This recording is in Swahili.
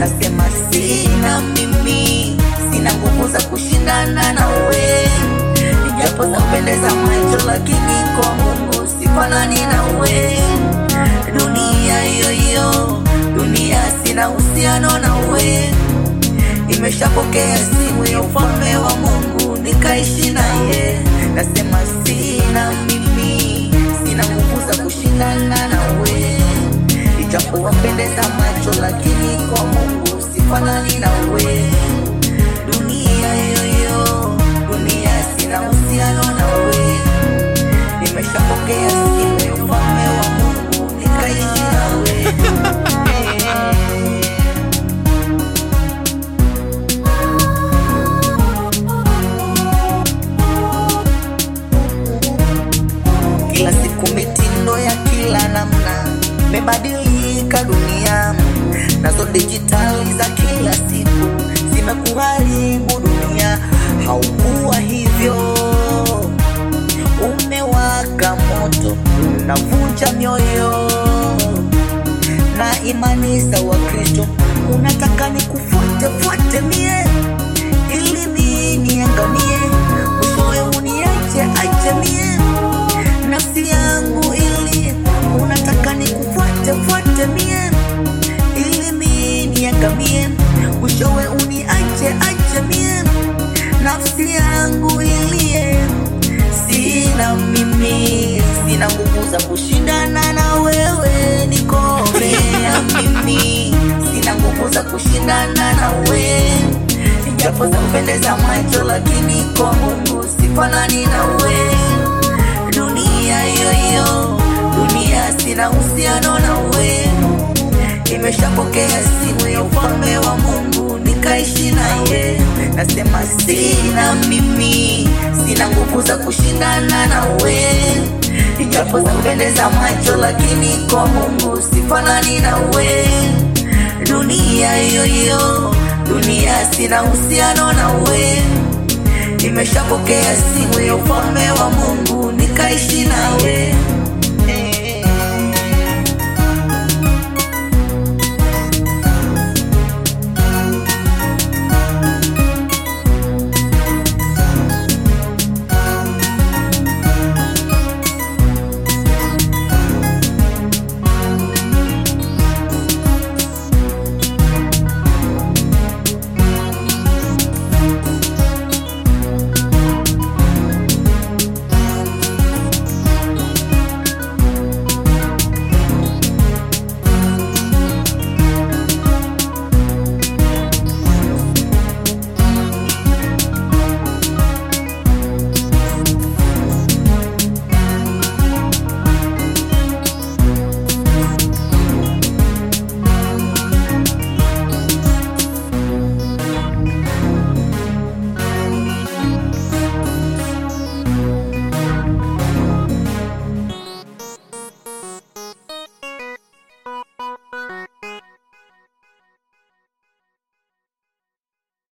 nasema sina mimi, sina nguvu za kushindana nawe, ijapo zapendeza macho, lakini kwa Mungu sifanani nawe. Dunia hiyo hiyo, dunia sina uhusiano nawe, imeshapokea simu ya ufalme wa Mungu, nikaishi naye. Nasema sina mimi, sina nguvu za kushindana nawe, ijapo wapendeza macho, lakini kwa Mungu sifanani nawe. Dunia hiyo hiyo, dunia sina uhusiano nawe, nimeshapokea simu ya ufalme wa Mungu, nikaishi nawe. Kila siku mitindo ya kila namna imebadilika dunia, nazo dijitali za kila siku zimekuharibu dunia. Haukuwa hivyo, umewaka moto, unavunja mioyo na imani za Wakristo. Unataka nikufuate fuate mie ili mimi niangamie, mwishowe uniache ache mie nafsi yangu ili unataka nikufuate fuate mie ili mimi niangamie, mwishowe uniache ache mie nafsi yangu ilie. Sina mimi, sina nguvu za kushindana na wewe, nikomea mimi, sina nguvu za kushindana na wewe, ijapo za kupendeza macho, lakini kwa Mungu sifanani na wewe dunia hiyo hiyo, dunia sina uhusiano na we, imeshapokea simu ya ufalme wa Mungu, nikaishi naye. Nasema sina mimi, sina nguvu za kushindana na we, ijapo za kupendeza macho, lakini kwa Mungu sifanani na we. Dunia hiyo hiyo, dunia sina uhusiano na we nimeshapokea simu ya ufalme wa Mungu nikaishi nawe.